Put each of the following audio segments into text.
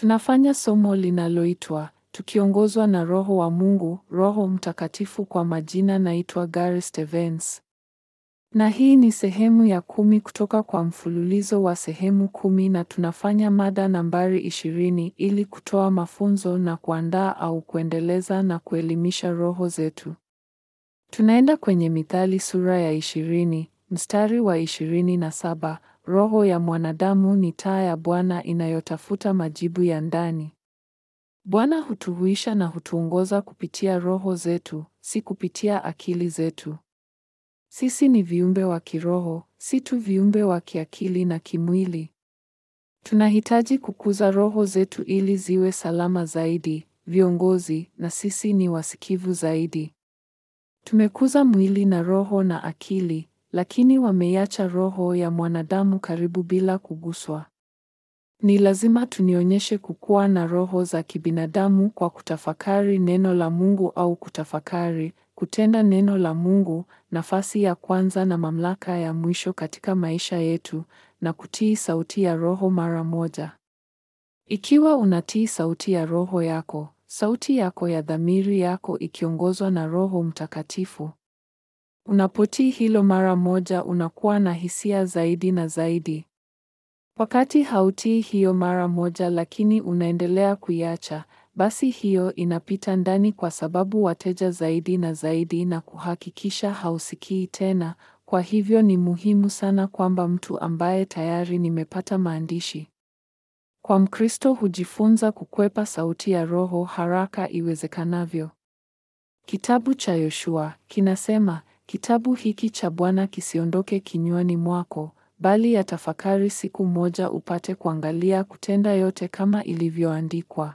Tunafanya somo linaloitwa tukiongozwa na Roho wa Mungu, Roho Mtakatifu. Kwa majina naitwa Gary Stevens, na hii ni sehemu ya kumi kutoka kwa mfululizo wa sehemu kumi, na tunafanya mada nambari ishirini ili kutoa mafunzo na kuandaa au kuendeleza na kuelimisha roho zetu. Tunaenda kwenye Mithali sura ya ishirini mstari wa ishirini na saba. Roho ya mwanadamu ni taa ya Bwana inayotafuta majibu ya ndani. Bwana hutuhuisha na hutuongoza kupitia roho zetu, si kupitia akili zetu. Sisi ni viumbe wa kiroho, si tu viumbe wa kiakili na kimwili. Tunahitaji kukuza roho zetu ili ziwe salama zaidi, viongozi, na sisi ni wasikivu zaidi. Tumekuza mwili na roho na akili, lakini wameiacha roho ya mwanadamu karibu bila kuguswa. Ni lazima tunionyeshe kukua na roho za kibinadamu kwa kutafakari neno la Mungu au kutafakari, kutenda neno la Mungu, nafasi ya kwanza na mamlaka ya mwisho katika maisha yetu, na kutii sauti ya Roho mara moja. Ikiwa unatii sauti ya roho yako, sauti yako ya dhamiri yako ikiongozwa na Roho Mtakatifu, unapotii hilo mara moja, unakuwa na hisia zaidi na zaidi. Wakati hautii hiyo mara moja lakini unaendelea kuiacha, basi hiyo inapita ndani kwa sababu wateja zaidi na zaidi na kuhakikisha hausikii tena. Kwa hivyo ni muhimu sana kwamba mtu ambaye tayari nimepata maandishi. Kwa Mkristo hujifunza kukwepa sauti ya roho haraka iwezekanavyo. Kitabu cha Yoshua kinasema, kitabu hiki cha Bwana kisiondoke kinywani mwako bali yatafakari siku moja upate kuangalia kutenda yote kama ilivyoandikwa.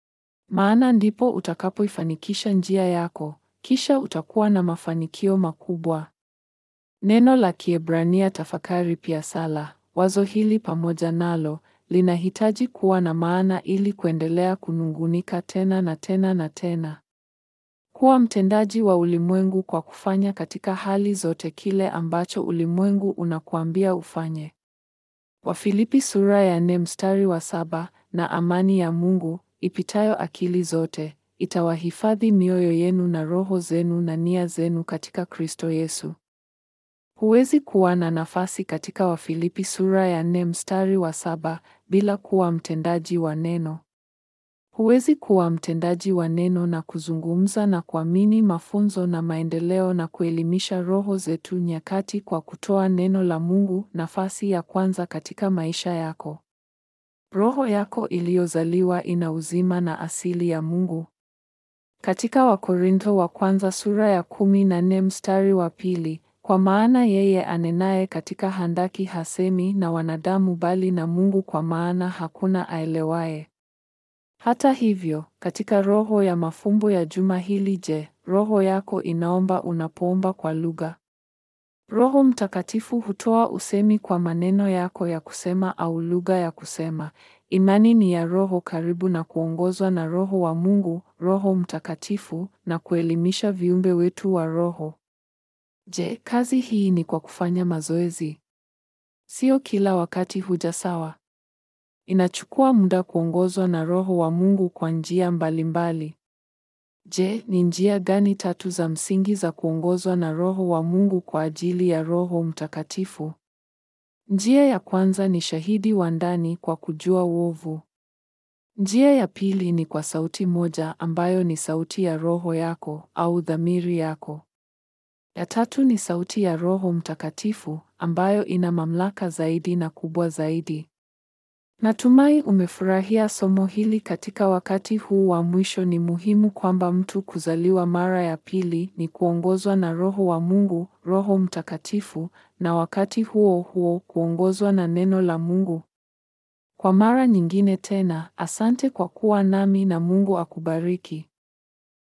Maana ndipo utakapoifanikisha njia yako, kisha utakuwa na mafanikio makubwa. Neno la Kiebrania tafakari pia sala, wazo hili pamoja nalo linahitaji kuwa na maana ili kuendelea kunungunika tena na tena na tena. Kuwa mtendaji wa ulimwengu kwa kufanya katika hali zote kile ambacho ulimwengu unakuambia ufanye. Wafilipi sura ya nne mstari wa saba. Na amani ya Mungu ipitayo akili zote itawahifadhi mioyo yenu na roho zenu na nia zenu katika Kristo Yesu. Huwezi kuwa na nafasi katika Wafilipi sura ya nne mstari wa saba bila kuwa mtendaji wa neno. Huwezi kuwa mtendaji wa neno na kuzungumza na kuamini mafunzo na maendeleo na kuelimisha roho zetu nyakati kwa kutoa neno la Mungu nafasi ya kwanza katika maisha yako. Roho yako iliyozaliwa ina uzima na asili ya Mungu. Katika Wakorintho wa kwanza sura ya kumi na nne mstari wa pili, kwa maana yeye anenaye katika handaki hasemi na wanadamu bali na Mungu, kwa maana hakuna aelewaye. Hata hivyo, katika roho ya mafumbo ya juma hili, je, roho yako inaomba unapoomba kwa lugha? Roho Mtakatifu hutoa usemi kwa maneno yako ya kusema au lugha ya kusema. Imani ni ya roho karibu na kuongozwa na Roho wa Mungu, Roho Mtakatifu, na kuelimisha viumbe wetu wa roho. Je, kazi hii ni kwa kufanya mazoezi? Sio kila wakati huja sawa. Inachukua muda kuongozwa na Roho wa Mungu kwa njia mbalimbali. Je, ni njia gani tatu za msingi za kuongozwa na Roho wa Mungu kwa ajili ya Roho Mtakatifu? Njia ya kwanza ni shahidi wa ndani kwa kujua uovu. Njia ya pili ni kwa sauti moja ambayo ni sauti ya roho yako au dhamiri yako. Ya tatu ni sauti ya Roho Mtakatifu ambayo ina mamlaka zaidi na kubwa zaidi. Natumai umefurahia somo hili katika wakati huu wa mwisho. Ni muhimu kwamba mtu kuzaliwa mara ya pili ni kuongozwa na Roho wa Mungu, Roho Mtakatifu, na wakati huo huo kuongozwa na neno la Mungu. Kwa mara nyingine tena, asante kwa kuwa nami na Mungu akubariki.